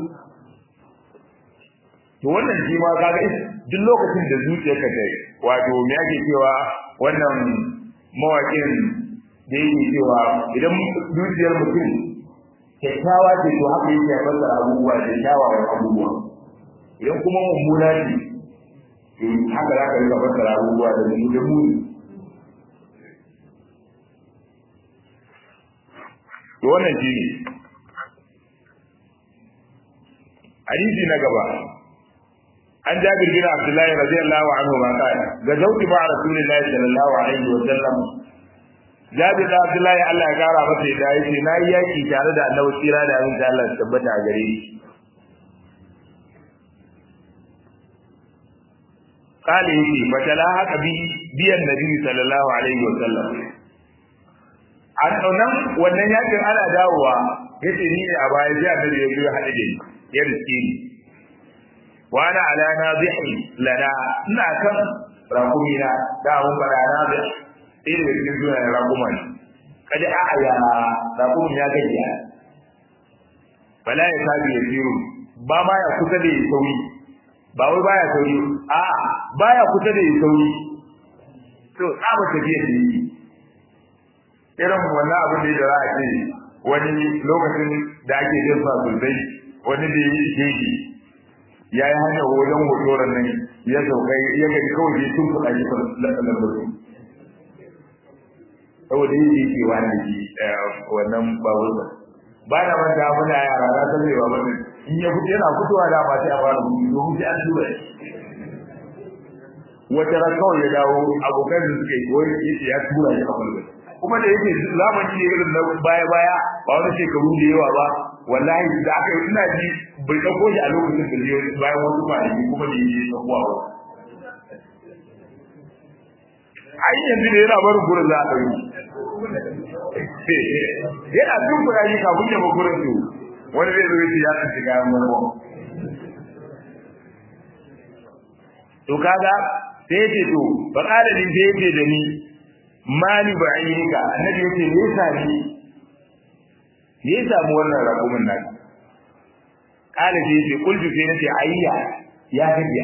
to wannan shi ma kaga duk lokacin da zuciyarka ta wato me ake cewa wannan mawaƙin da yake cewa idan zuciyar mutum kyakkyawa ce to haka yake fassara abubuwa da kyawawan abubuwa idan kuma mummuna ce to haka za ka rika fassara abubuwa da mu da muni to wannan shi ne hadisi na gaba an jabir bin abdullahi radiyallahu anhu ma kana ga zauki ba rasulullahi sallallahu alaihi wa sallam Jabir da Abdullahi Allah ya kara masa da yace na yi yaki tare da Annabi tsira da abin da Allah ya tabbata a gare shi. Kale yake fatala haka bi biyan Nabi sallallahu alaihi wa sallam. An nan wannan yakin ana dawowa yace ni ne a baya sai Annabi ya zo hade da ni ya riske ni. Wa ana ala nazihi lana ina kan rakumina da mun fara nazihi ɗaya daga cikin sunayen raƙuma ne kada a aya raƙumin ya gajiya bala ya sabi ya ziro ba ma ya kusa da ya sauri ba wai baya sauri a baya kusa da ya sauri to tsaba tafiya da yi irin wannan abin da za a ce wani lokacin da ake jin sa sosai wani da ya yi jeji ya yi hanyar wajen hotoron nan ya saukai ya gaji kawai ya tun kuɗa shi lambatu saboda yin da yake wani ji wannan babur ba ba na manta muna yara na san zai babur din in ya fito yana fitowa da ba sai a fara gudu domin sai an tura shi wata ran kawai ya dawo abokan da suka yi wani yace ya tura shi a mulkin kuma da yake zamani ne irin na baya baya ba wani shekaru da yawa ba wallahi da aka yi ina ji bai dauko shi a lokacin da zai bayan wasu kwanaki kuma da yake tsakuwa ba ai yanzu da yana barin gurin za a ɗauki yana tun kuɗa shi kafin ya ba gurin su wani zai zo yace ya tsinci kayan marmo to kaga sai yace to fa qala lin sai yace da ni mali ba'inka annabi yace me yasa ni me yasa mu wannan rakumin nan qala sai yace kullu sai nace ayya ya gajiya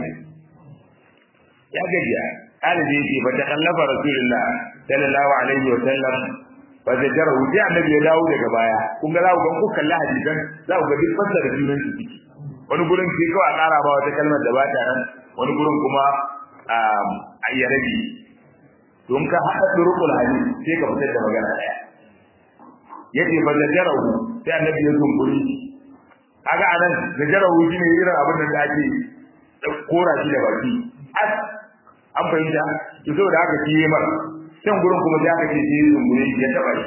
ya gajiya قال زي في فتخلف رسول الله صلى الله عليه وسلم fa da jarahu sai annabi ya dawo daga baya kun ga za ku ga ku kalli hadisan za ku ga duk fassara junan su ciki wani gurin sai kawai a ƙara ba wata kalmar da ba ta nan wani gurin kuma a iya rabi don ka haɗa turukul hadis sai ka fitar da magana ɗaya yace fa da jarahu sai annabi ya zumburi kaga anan da jarahu shine irin abin da ake kora shi da baki as an fahimta to saboda haka shi yayi mara can gurin kuma sai aka ce sai ya zumburi ya taba shi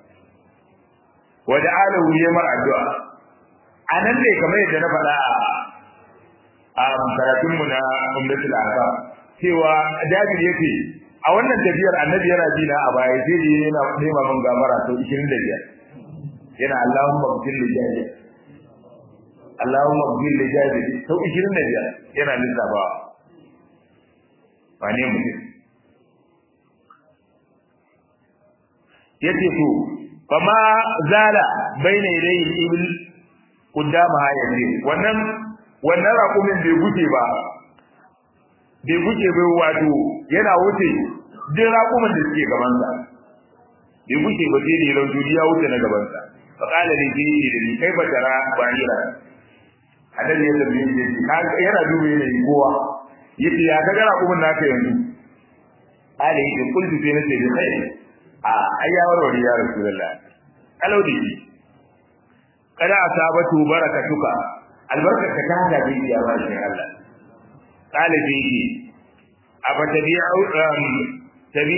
wa da alahu yayi mara addu'a anan ne kamar yadda na faɗa a karatunmu na umdatul ahkam cewa Jabir yake a wannan tafiyar annabi yana bi na a baya sai da yana nema min gafara sau 25 yana Allahumma ghfir li Jabir Allahumma ghfir li Jabir sau 25 yana lissafawa ba ne mutum yace to fama zala baina yadayhi ibil kudama yace wannan wannan raƙumin bai guje ba bai guje bai wato yana wuce duk raƙumin da suke gabansa bai guje ba sai da yaron duniya wuce na gabansa fa qala li ji da ni kai batara bahira annabi ya tabi ni yana duba yana yi kowa yace ya ga raƙumin naka yanzu qala yi kullu fi nafsi bi khair a ayyawar wani ya rasulullah kalau da shi kada asabatu barakatuka albarkar ka ta hada bai ya bashi Allah qala bi aba tabi'u tabi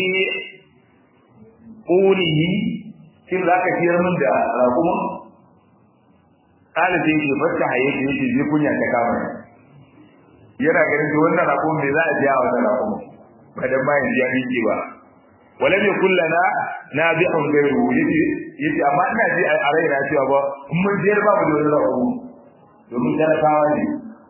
qulihi kin zaka ciyar min da rakuma qala bi ki fatta haye ki ji bi kunya ta kama yana ganin to wannan rakuma me za a ji a wannan rakuma ba dan bayan ji an yi ba walam yakul lana nabi'un ghayru yace yace amma ina ji a raina cewa ba mun jiyar babu da wani rakuma domin talakawa ne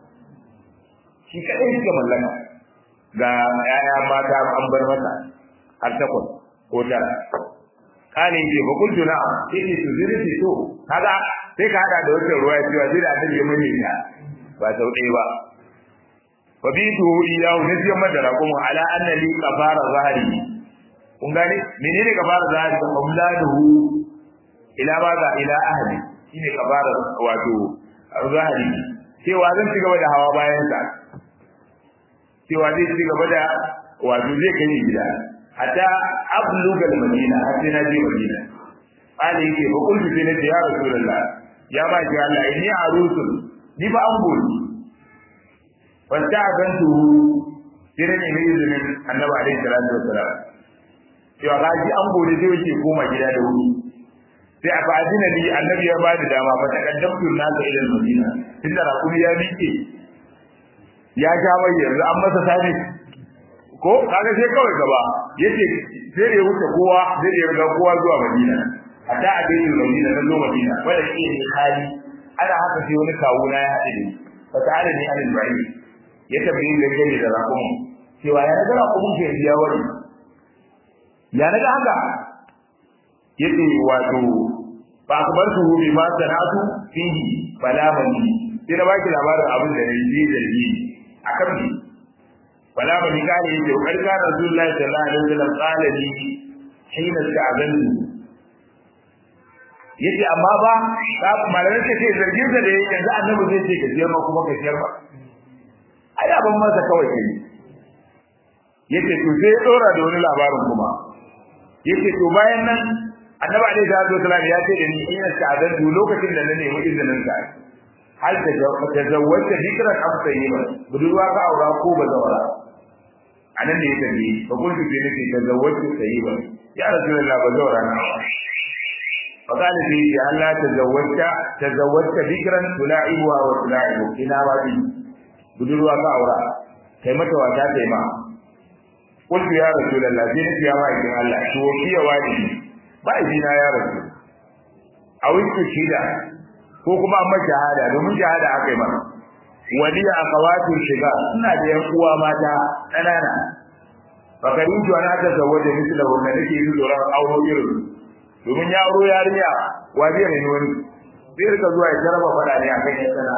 shi kaɗai suka mallaka ga ‘ya'ya mata an bar masa har takwas ko tara kane ce ba kuntu na sai ce su zuri ce to kaga sai ka hada da wata ruwa cewa zai da annabi mun yi ta ba sau ɗaya ba fa bi tu iyahu ne sai madara kuma ala anna li qafara zahari kun gane menene qafara zahari da umladuhu ila ba ga ila ahli shine qafara wato zahari cewa zan ci gaba da hawa bayan sa cewa zai ci gaba da wato zai kai gida hatta abluga madina har sai na je madina ali yake ba kullu sai na ce ya rasulullah ya ba ji Allah inni arusul ni ba an gori wasta gantu sai ne mai izinin annabi alaihi salatu wassalam cewa ga ji an gori sai yake koma gida da wuri sai a fa'adina ni annabi ya ba da dama fa takaddamtu nasa ila madina tunda rakumi ya miƙe ya ja mai yanzu an masa sani ko kaga sai kawai gaba yace sai da ya wuce kowa sai da ya riga kowa zuwa Madina hatta a bayin Madina na zo Madina wanda shi ne hali ana haka sai wani kawo na ya haɗe ni fa ta'ala ni alil ba'i ya tabbayin da gani da rakum cewa ya ga rakum ke biya wani ya naga haka yace wato fa akbartu bi ma sanatu fihi bala mani sai na baki labarin abin da nayi da ni akan ni wala ba ni kare yake ko karka rasulullahi sallallahu alaihi wasallam qala li hina ta'abantu yace amma ba ka malamin ce sai zargin da yake yanzu annabi zai ce ka siyar ma kuma ka siyar ba ai abin masa kawai kai yace to sai ya dora da wani labarin kuma yace to bayan nan annabi alaihi salatu wasallam ya ce da ni ina ta'abantu lokacin da na nemi izinin sa hal ta zawwata dikran am tayyiban budurwa ka aura ko ba zawara anan ne ya tafi ba kun ji ne ke ta zawwata tayyiban ya rasulullah ba zawara na fa kana bi ya Allah ta zawwata ta zawwata dikran tulaibuha wa tulaibu ina ba bi budurwa ka aura kai mata wata kai ma qultu ya rasulullah sai ni ya mai kin Allah to fiye wani ba izina ya rasul a wuce shida ko kuma amma shahada domin shahada aka yi mana waliya akawatu shiga ina da yan uwa mata kanana fakaritu ana ta zawaje misla wanda nake yi tsoron auro irin domin ya auro yarinya wa zai ne wani zai rika zuwa ya jaraba fada ne akan yan sana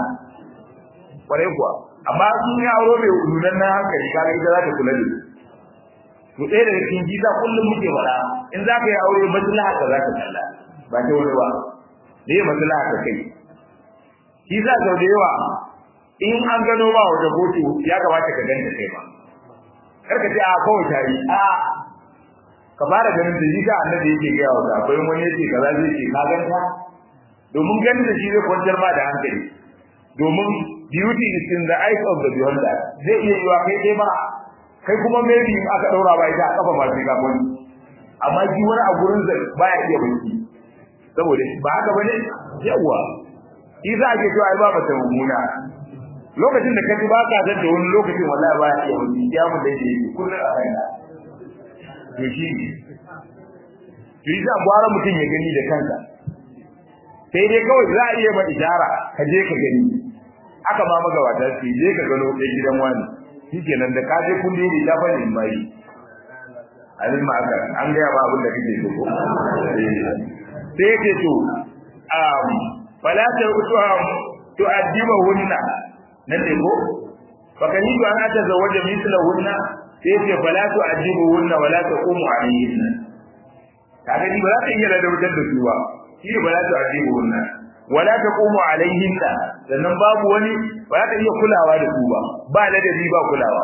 kwarai kuwa amma sun ya auro mai nunan na hankali kaga ita za ta kula da to to ɗaya daga cikin gida kullum muke faɗa in za ka yi aure maslaha ka za ka kalla ba ta wani ba da yi maslaha ka kai shi sa sau da yawa in an gano ba wata kotu ya kamata ka ganta kai ba kar ka ce a kawai tari a ka fara ganin da shi ka annabi yake gaya wa akwai wani yake kaza zai ce ka ganta domin ganin da shi zai kwantar ma da hankali domin beauty is in the eyes of the beholder zai iya yiwa kai dai ba kai kuma maybe in aka daura ba ita a kafa ba sai ka kwani amma shi wani a gurin zai baya iya bacci saboda ba haka bane yawa shi za a ke cewa ai ba mata mummuna lokacin da kaji ba ka zan da wani lokacin wallahi baya iya bacci ya mu da yake kullum a kaina to shi to yi za gwara mutum ya gani da kansa sai dai kawai za a iya ma ishara ka je ka gani aka ma magabata su je ka gano ɗan gidan wani shikenan da ka je kun dai da bane mai alin ma aka an ga ba abin da kake so ko sai yake to um fala ta utuhum tu'addiba hunna nan ne ko fa kan yi an ata zawaja misla hunna sai yake fala tu'addibu hunna wala taqumu alayhinna kaga ni ba za ta iya da wutar da su ba shi ba za tu'addibu hunna wala taqumu alayhinna sannan babu wani ba za ta iya kulawa da su ba ba ladabi ba kulawa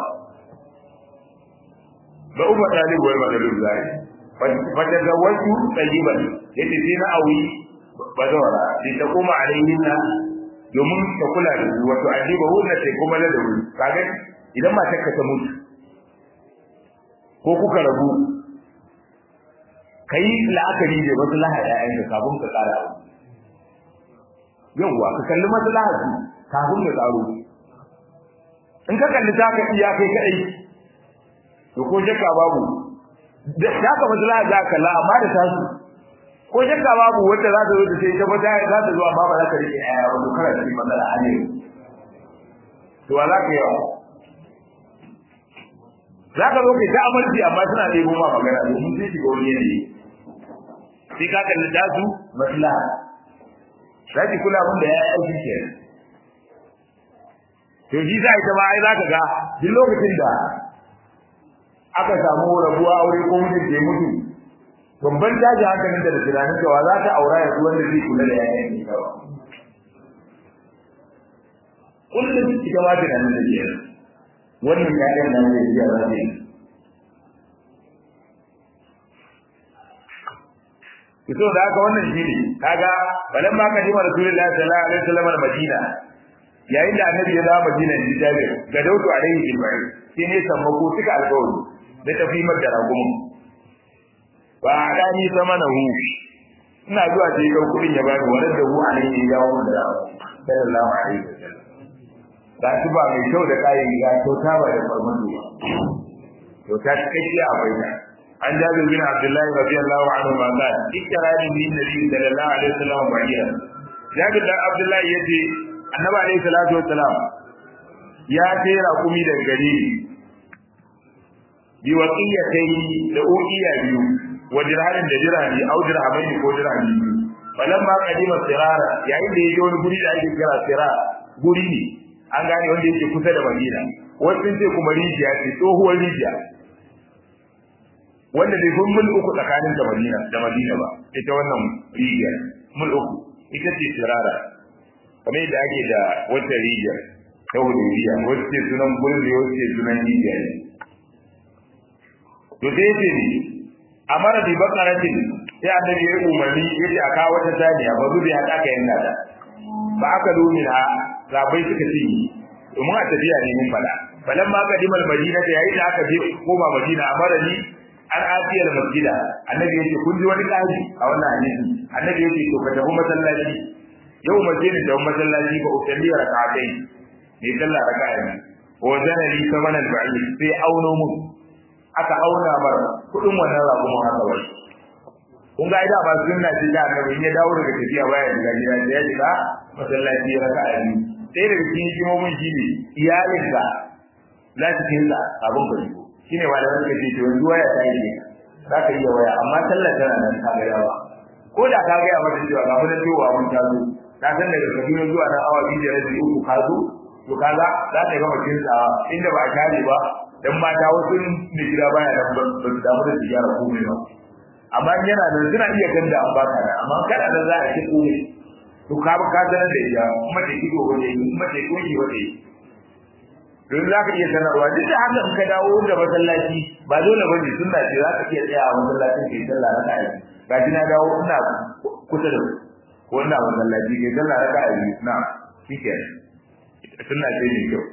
ba umma talib wal madalul zai fa tazawwaju tayyiban yace sai na awi bazawara sai ta kuma alayhinna domin ta kula da su wato ajiba hunna sai kuma ladabi kaga idan matar ka ta mutu ko kuka rabu kai la'akari da maslaha ƴaƴanka kafin ka tsara abu yawwa ka kalli maslaha su kafin ka tsaro in ka kalli ta ka iya kai kadai to ko shakka babu da ka maslaha za ka la amma da tasu ko shakka babu wanda za ta zo ta sai ta bata za ta zo amma ba za ka rike aya ba to kana cikin matsala a ne to wa za ka yi za ka zo kai ta amarci amma suna ɗebo ma magana domin sai shiga wani yanayi sai ka kalli tasu maslaha za ki kula mun da ya yi aiki ke to shi za ita ma ai za ka ga duk lokacin da aka samu rabuwa aure ko mutum ke mutu babban daji hankalin da tunanin cewa za ta aura yanzu wanda zai kula da yayan ne kawai kullum ita ma tunanin da ke wannan yayan nan zai iya za ta yi fito da haka wannan shine kaga balan ma ka jima rasulullahi sallallahu alaihi wasallam madina yayin da annabi ya dawo madina ne jabir ga daudu alaihi ibrahim sai ne sammako suka alƙawari da tafi da ragumin ba dani zamana hu ina zuwa sai ga kudin ya bani wannan da hu alaihi ya dawo da sallallahu alaihi wasallam ga shi ba mai kyau da kayan ga kyauta ba da farmando ba kyauta cikakkiya a bayyana عن جابر بن عبد الله رضي الله عنهما قال اشترى لي النبي صلى الله عليه وسلم بعيرا جابر بن عبد الله يجي النبي عليه الصلاه والسلام يا تيرا قومي daga gari bi waqiyatai da uqiya biyu wa dirhamin da dirhami au dirhamaini ko dirhami biyu falamma qadima sirara yayin da yaje wani guri da ake kira sira guri ne an gane wanda yake kusa da Madina wasu ce kuma rijiya ce tsohuwar rijiya wanda bai kun mul uku tsakanin da Madina da Madina ba ita wannan rijiya mul uku ita ce sirara kamar yadda ake da wata rijiya ta Hudaybiya wacce sunan gurin da wacce sunan rijiya ne to sai ce ni amara bi bakaratin sai annabi ya umarni yace aka wata saniya ba zubi ya aka yanka ta ba aka lumina sabai suka ci domin a tafiya ne mun fada falan ma kadimal madina da yayin da aka je koma madina amara ni an afiyar masjida annabi yace kun ji wani kaji a wannan hadisi annabi yace to ka tafi masallaci yau masjidin da masallaci ba usalli rak'atai ne sallah raka'a ne wa zanali samanan ba'id sai auno mu aka auna mar kudin wannan rago mu haka wai kun ga ida ba sunna ce da annabi ya dawo daga tafiya baya da gida da ya shiga masallaci raka'a ne sai daga cikin hikimomin shi ne iyalinka za su kinsa abin ka shigo shine malaman suka ce to yanzu waya ta yi za ka iya waya amma sallar tana nan ta gaya ba ko da ka gaya mata cewa ga mu da cewa mun ta zo ta san daga Kaduna zuwa nan awa biyu da rabi uku ka zo to kaga za ta gama kinsa inda ba a kare ba dan mata wasu ne gida baya nan ba su damu da su gyara komai ba amma yana da suna iya ganda an baka da amma kana da za a ci komai to ka ka sanar da ita kuma da kido waje kuma da koki waje don za ka iya sanarwa duk da haka in ka dawo da masallaci ba dole ba ne sunna ce za ka iya tsaya a masallacin kai sallah na kai ga na dawo ina kusa da ko ina masallaci kai sallah na kai na shike sunna ce ne kyau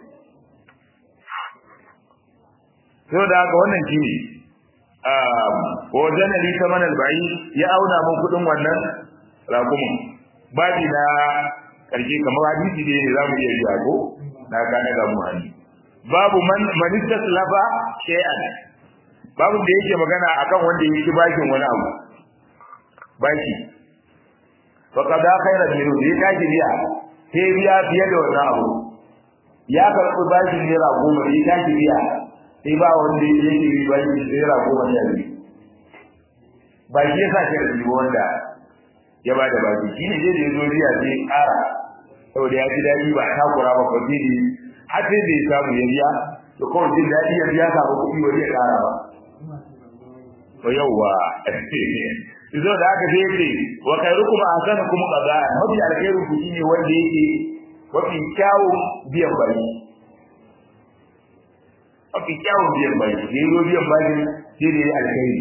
to da haka wannan shi ne wajen ali saman alba'i ya auna mun kudin wannan rakumin babi na karshe kamar hadisi ne za mu iya biya ko na gane ga mu hannu babu man manistas lafa shay'an babu da yake magana akan wanda yake bakin wani abu baki fa kada khairan minhu ya kaji biya sai biya fiye da wannan abu ya karɓi bakin naira goma ya kaji biya sai ba wanda yake yi bakin naira goma ne a ba shi yasa shi da wanda ya bada baki shine dai da yazo riya sai ƙara saboda ya ji daɗi ba takura ba ko sai har sai bai samu ya biya to kawai jin daɗi ya biya samu kuɗi wani ya ƙara ba to yawwa zo da aka sai ce wa khairukum ahsanukum qada'a mafi alkhairu ku shine wanda yake mafi kyawun biyan baki mafi kyawun biyan baki ne zo biyan baki shi ne alkhairi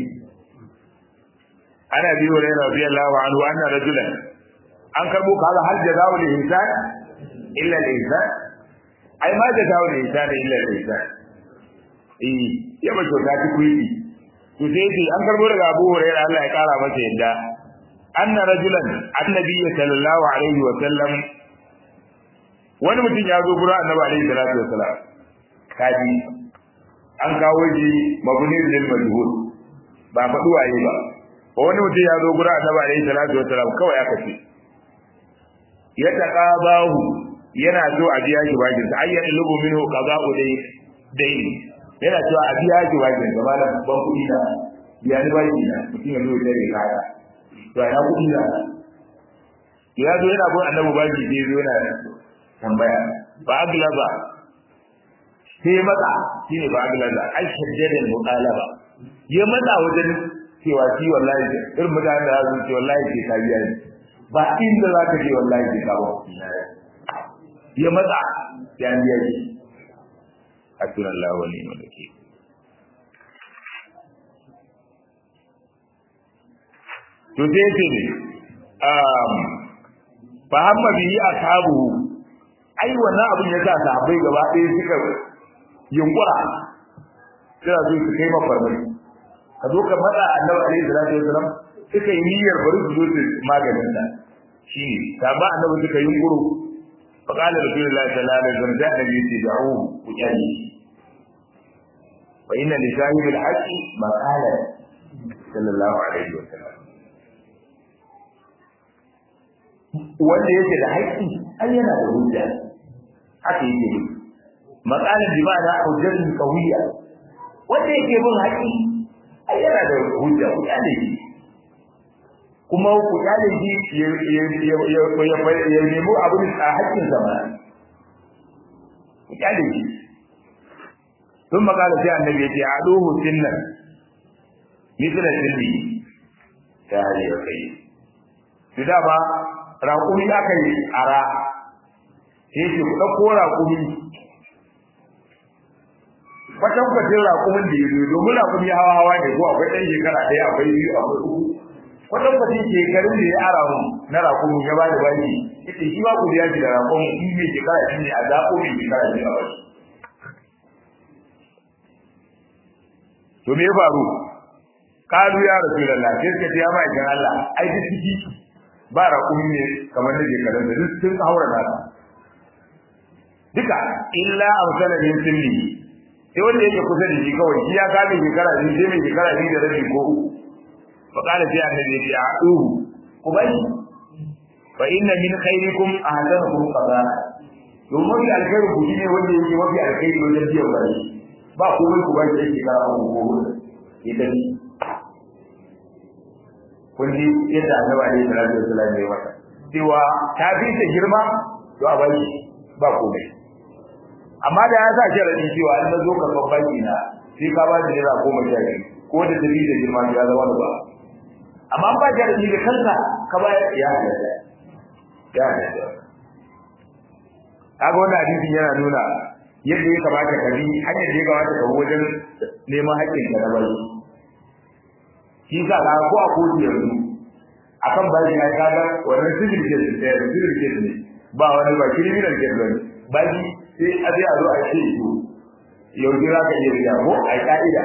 ana biyo da radiyallahu anhu anna rajulan an karbo kaza hal jazaa'u lil insan illa lil insan ai ma jazaa'u lil insan illa lil insan eh ya ba kyauta ki kuyi to sai ce an karbo daga Abu Hurairah Allah ya kara masa yadda anna rajulan annabi sallallahu alaihi wa sallam wani mutum ya zo gurin annabi alaihi salatu wa salam kaji an kawo shi mabni lil majhul ba faɗi waye ba wani mutum ya zo gurin annabi alaihi salatu wa salam kawai aka ce ya taqabahu yana so a biya shi bakin sa ayyan lubu minhu qada'u dai dai yana cewa a biya shi bakin sa ba da ban kuɗi na biya ni baki na mutum ya zo da kaya to ya kuɗi na ya zo yana bin annabi baki sai zo yana tambaya ba aglaba sai matsa shine ba aglaba ai shaddadin muqalaba ya matsa wajen cewa shi wallahi irin mutanen da su ce wallahi ke ka biya ni ba inda za ka je wallahi ke ka ba ya matsa ya biya shi hasbun Allah wa ni'mal wakeel to sai ce ne um fa hamma bihi ashabu ai wannan abin ya sa sahabbai gaba ɗaya suka yunkura sai su su kai mafarmai ka zo ka faɗa annabi alaihi salatu wasalam suka yi niyyar bari su zo su maganin da shi ta ba annabi suka yi yunkuru fa qala rasulullahi sallallahu alaihi wasallam da annabi yace da'u ku kyale fa inna li sahibil haqqi maqala sallallahu alaihi wasallam wanda yake da haƙƙi ai yana da hujja haka yake ne maqalan bi ma'ana hujjatun qawiyya wanda yake bin haƙƙi ai yana da hujja ku kyale shi kuma ku kyale shi ya nemi abin a haƙƙin zama ku kyale shi sun makala sai annabi ya ce a ɗohu sinnan misila sinni ta hali ya kai su dama raƙumi aka yi ara sai ce ku ɗauko raƙumi kwatankwacin raƙumin da ya zo domin raƙumi hawa hawa ne ko akwai ɗan shekara ɗaya akwai biyu akwai uku kwatankwacin shekarun da ya ara mu na raƙumin ya ba da baki ita shi ba ku biya shi da raƙumin in mai shekara shi ne a zaɓo mai shekara shi a baki to me ya faru kalu ya rasu da lafiya sai ka ya ma ikan Allah ai duk ciki ba raƙumi ne kamar na shekarun da duk sun haura nasa duka illa amsala min sinni sai wanda yake kusa da shi kawai shi ya kame shekara biyu sai mai shekara biyu da rabi ko uku fa qala sai annabi ya a'uhu ku bari fa inna min khairikum ahsanukum qada domin mafi alkhairu ku shine wanda yake mafi alkhairi wajen biyan bari ba komai ku bari yake shekara uku ko huɗu ya tafi kun ji yadda annabi alaihi salatu wasallam ya masa cewa ta fi ta girma to a bari ba komai amma da ya sa sharadi cewa an zo ka babban ina sai ka ba da naira goma sha biyu ko da dabi da girma ya zama da ba amma ba sharadi da kanka ka ba ya halatta ya halatta kaga wannan hadisin yana nuna yadda ya kamata ka bi hanyar da ya kamata ka wajen neman haƙƙin ka na bari shi sa ka ko a kotu yanzu akan bashi ya kaga wannan civil case ne civil case ne ba wani ba criminal case bane bashi sai a zai a zo a ce to yau za ka iya biya ko a ka'ida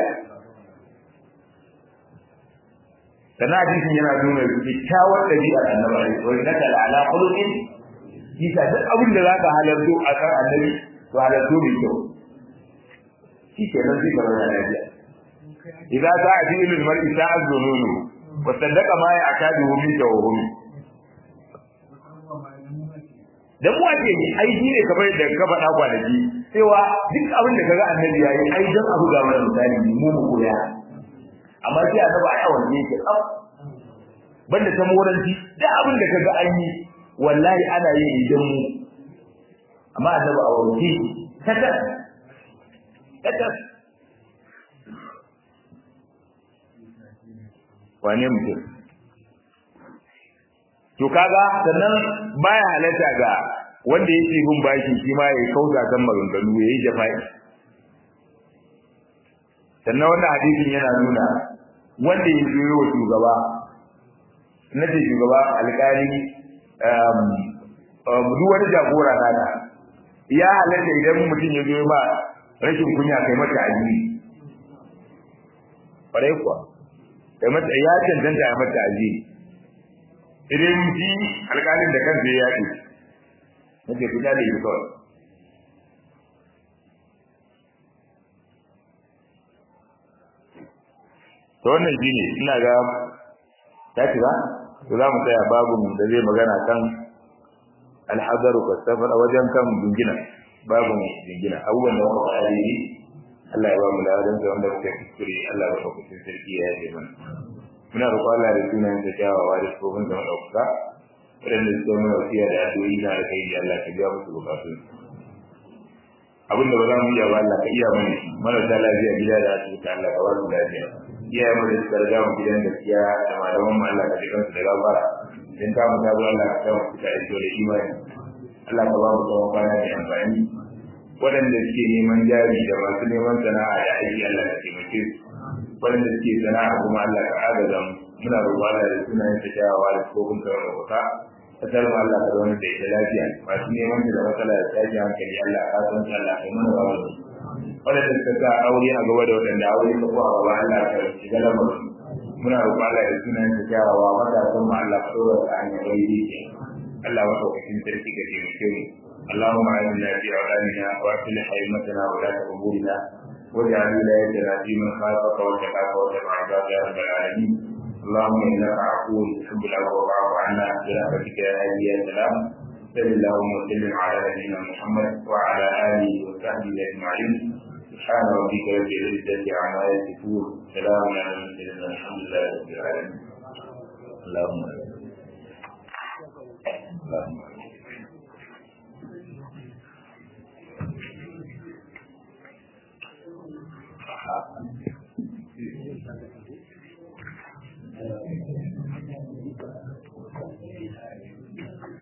sannan hadisin yana nuna kyakkyawar ɗabi'ar annabi wani na kala ala khuluqin kisa duk abin da zaka halarto a kan annabi to halarto mai kyau shi ke nan zai gaba da lafiya idza sa'a fi ilmi mar'i sa'a zununu wa saddaqa ma ya akadu min tawhumi dan mu ake yi ai shi ne kamar da ka faɗa kwanaki cewa duk abin da kaga annabi yayi ai dan abu ga mana misali mu mu koya amma sai annabi ai a wanne yake tsaf banda ta moranci duk abin da kaga an yi wallahi ana yin idan mu amma annabi a wanne kata kata wane mutum to kaga sannan baya halatta ga wanda yake bin bashi shi ma yayi kauta kan maganganu yayi jafa'i sannan wannan hadisin yana nuna wanda ya zo wa shugaba nace shugaba alƙali um duk wani jagora naka ya halatta idan mutum ya zo ba rashin kunya kai mata aji kwarai kuwa kai mata ya cancanta ya mata aji idan ji alƙalin da kansa ya yaɗe nake fita da yi kawai to wannan shi ne ina ga ta ci ba to za mu tsaya babu da zai magana kan alhazaru ka safar wajen kan jingina babu jingina abubuwan da muka faɗa ne Allah ya ba mu ladan da wanda muka kuskure Allah ya ba ku sarki ya yi mana muna roƙon Allah da sunayen da kyawawa da tsofin da maɗaukaka waɗanda suka yi mana wasiya da addu'o'i na da kai Allah ka biya musu bukatun abin da ba za mu iya ba Allah ka iya mana shi marasa lafiya gida da asibiti Allah ka ba su lafiya iyaye mu da suka riga mu gidan gaskiya da malaman mu Allah ka ji kansu da gafara idan ta mu tazo Allah ka mu fita da da imani Allah ka ba mu tsawon kwana da amfani waɗanda suke neman jari da masu neman sana'a da aiki Allah ka taimake su waɗanda suke sana'a kuma Allah ka agaza mu muna roƙon Allah da sunayen ta kyawawa da kofin ka da wata kasar mu Allah ka zauna da ita lafiya masu neman da matsala da tashin hankali Allah ka san Allah ka mana ba mu waɗanda suka sa aure a gaba da waɗanda aure ka ko a gaba Allah ka shiga lamarin muna roƙon Allah da sunayen ta kyawawa matasan mu Allah ka ɗora ta hanyar wani Allah maɗaukakin sarki ka taimake mu اللهم اعنا في اولادنا واصلح ائمتنا ولاة امورنا واجعل ولايتنا في من خافك واتقاك واتبع عبادك يا رب العالمين اللهم انك عفو تحب العفو فاعف عنا برحمتك يا هادي يا سلام صل اللهم وسلم على نبينا محمد وعلى اله وصحبه اجمعين سبحان ربك رب العزه عما يصفون سلام على المرسلين الحمد لله رب العالمين اللهم اللهم Thank you.